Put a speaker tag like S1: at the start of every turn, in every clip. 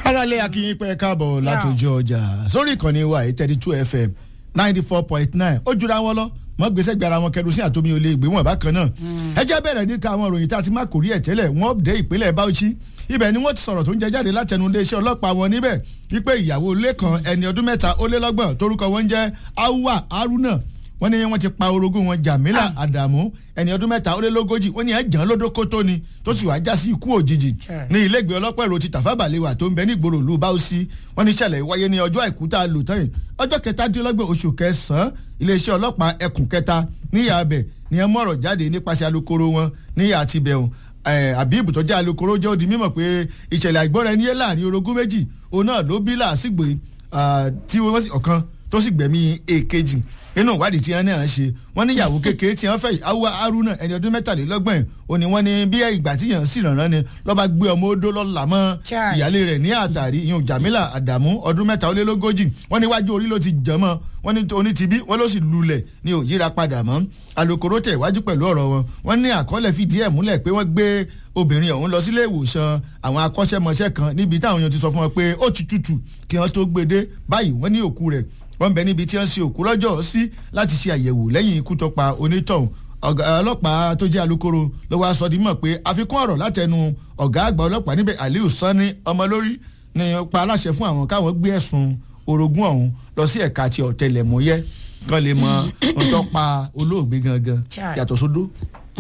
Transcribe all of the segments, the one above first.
S1: aráalé akínyìn pẹ́ káàbọ̀ látòjú ọjà sórí ìkànnì wa eight thirty two fm ninety four point nine ó jura wọn lọ mọ gbèsè gbára wọn kẹrù sí àtòmí olè ìgbé wọn bákan náà ẹ jẹ́ bẹ̀rẹ̀ ní ká àwọn ìròyìn tá a ti má kórìí ẹ̀ tẹ́lẹ̀ wọ́n dé ìpínlẹ̀ Bauchi ibẹ̀ ni wọ́n ti sọ̀rọ̀ tó ń jẹ jáde látẹnu iléeṣẹ́ ọlọ́pàá wọn níbẹ̀ wípé ìyàwó lẹ́kan ẹni ọdún mẹ́ta ó lé lọ́gbọ̀n torúkọ wọn ń jẹ́ Awa Haruna wọ́n ní wọ́n ti pa orogún wọn Jamila Adamu ẹni ọdún mẹ́ta ó lé lógójì wọ́n ní ẹ̀ jàn lódó kótó ni tó sì wáá já sí ikú òjijì ní ilé ìgbé ọlọ́pàá èrò ti Tafa Balewa tó ń bẹ ní ìgboro ìlú Bauchi wọ́n ní ìṣẹ̀lẹ̀ wáyé ní ọjọ́ àìkú tá a lò tán yìí ọjọ́ kẹtàdínlọ́gbọ̀n oṣù kẹsàn-án iléeṣẹ́ ọlọ́pàá ẹkùn kẹta níyà abẹ ni ẹ mú ọ̀rọ̀ jáde nípasẹ̀ alukoro wọn níyà àti bẹ̀rùn Habib tó jẹ́ alukoro jẹ́ ó di mímọ̀ pé ìṣẹ̀lẹ̀ àìgbọ́ra ẹni yé láàrin orogún méjì òun náà ló bí làásìgbò tí wọ́n sì ọ̀kan tó sì gbẹ̀mí èkejì nínú ìwádìí tí wọ́n náà ṣe wọ́n ní ìyàwó kékeré tí wọ́n fẹ́ Awa Haruna ẹni ọdún mẹ́tàlélọ́gbọ̀n ò ní wọ́n ní bí ìgbà tí yàn sì rànràn ni lọ́ba gbé ọmọ odó lọ́la mọ́ ìyálé rẹ̀ ní àtàrí ìyún Jamila Adamu ọdún mẹ́ta ó lé lógójì wọ́n ní wájú orí ló ti jẹ́ mọ́ wọ́n ní oní ti bí wọ́n ló sì lulẹ̀ ní ò yíra padà mọ́ alukoro tẹ̀ iwájú pẹ̀lú ọ̀rọ̀ wọn wọ́n ní àkọọ́lẹ̀ fìdí ẹ̀ múlẹ̀ pé wọ́n gbé obìnrin ọ̀hún lọ sílé ìwòsàn àwọn akọ́ṣẹ́mọṣẹ́ kan níbi táwọn èèyàn ti sọ fún wọn pé ó ti tutù kí wọ́n tó gbé dé báyìí wọ́n ní òkú rẹ̀ wọ́n bẹ níbi tí wọ́n ṣe òkú lọ́jọ́ sí láti ṣe àyẹ̀wò lẹ́yìn ikú tó pa onítọ̀hún ọlọ́pàá tó jẹ́ alukoro ló wá sọ di mọ̀ pé àfikún ọ̀rọ̀ látẹnu ọ̀gá àgbà ọlọ́pàá níbẹ̀ Aliu Sani ọmọlórí ni pa aláṣẹ fún àwọn káwọn gbé ẹ̀sùn orogún ọ̀hún lọ sí ẹ̀ka ti ọ̀tẹlẹ̀múyẹ́ kán lè mọ ohun tó pa olóògbé gangan yàtọ̀ sódó.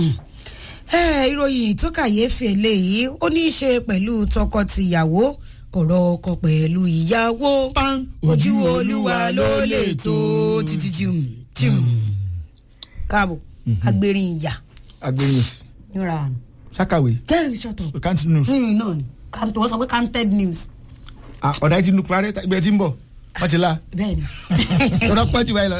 S2: ìròyìn tó kàyéfì eléyìí ó ní í ṣe pẹ̀lú tọkọ-tìyàwó ọ̀rọ̀ ọkọ pẹ̀lú ìyàwó ojú olúwa ló lè tó títí jùm jùm káàbọ̀ agbèrin ìyà.
S1: agbèrin ìsì.
S2: nira.
S1: sákàwé.
S2: kẹ́hìn ṣọ̀tọ̀.
S1: count news.
S2: nínú náà ni kàntó wọ́n sọ pé counted news.
S1: ọ̀dà ìtinú parẹ́ ibẹ̀ tí ń bọ̀ wọ́n ti la.
S2: bẹ́ẹ̀ni.
S1: tọ́lá pọ̀ jù báyìí lọ.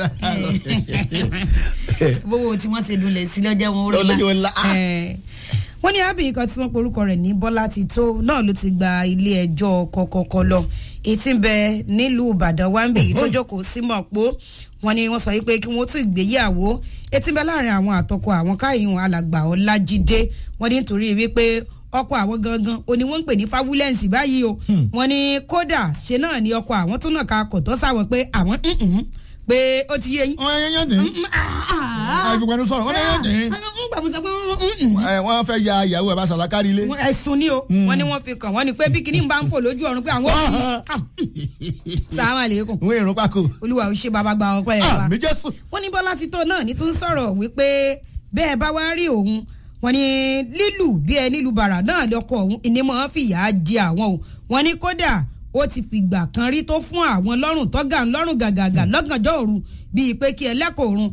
S2: bówó tí wọ́n ṣe dulẹ̀ sí lọ́jọ́ wọn ó
S1: lọ́jọ́ wọn la.
S2: wọ́n ní arábìnrin kan tí wọ́n porúkọ rẹ̀ ní bọ́lá ti tó náà ló ti gba ilé ẹjọ́ kọ̀kọ̀kọ̀ lọ ètí ń bẹ nílùú ìbàdàn wáńbì tó jókòó sí mọ̀pó wọ́n ní wọ́n sọ wípé kí wọ́n tún ìgbéyàwó ètí ń bẹ láàrin àwọn àtọkọ àwọn káyìhùn alàgbà ọlájídé wọ́n ní nítorí wípé ọkọ àwọn gangan o ni wọ́n ń pè ní fáwúlẹ́ǹsì báyìí o wọ́n ní kódà ṣe náà ni ọkọ àwọn tó náà ka kọ̀tọ́ sáwọn pé àwọn pé ó ti yé yín.
S1: wọ́n yẹn yẹn dín àìfipẹ́nu sọ̀rọ̀ wọ́n yẹn dín wọ́n fẹ́ ya ìyàwó ẹ̀ bá sàlákàrí ilé.
S2: ẹ̀sùn ni o wọ́n ní wọ́n fi kàn wọ́n ní pé bí kinní bá ń fò lójú ọ̀run pé àwọn òbí sàmà lẹ́kùn.
S1: wọ́n èrò pàkó.
S2: olúwa ò ṣe bàbá gba ọpẹ́ ẹ̀ wa.
S1: àmì jésù.
S2: wọ́n ní bọ́lá títọ́ náà ní tún sọ̀rọ̀ wípé bẹ́ẹ̀ bá wá rí òun wọ́n ní lílù bí ẹ nílùú bàrà náà lọkọ òun ìnímọ̀ fìyà jẹ àwọn o wọ́n ní kódà ó ti fìgbà kan rí tó fún àwọn lọ́rùn tọ́gà ńlọ́rùn gàgàgà lọ́gànjọ́ òru bíi pé kí ẹlẹ́kọ̀ọ́ òrun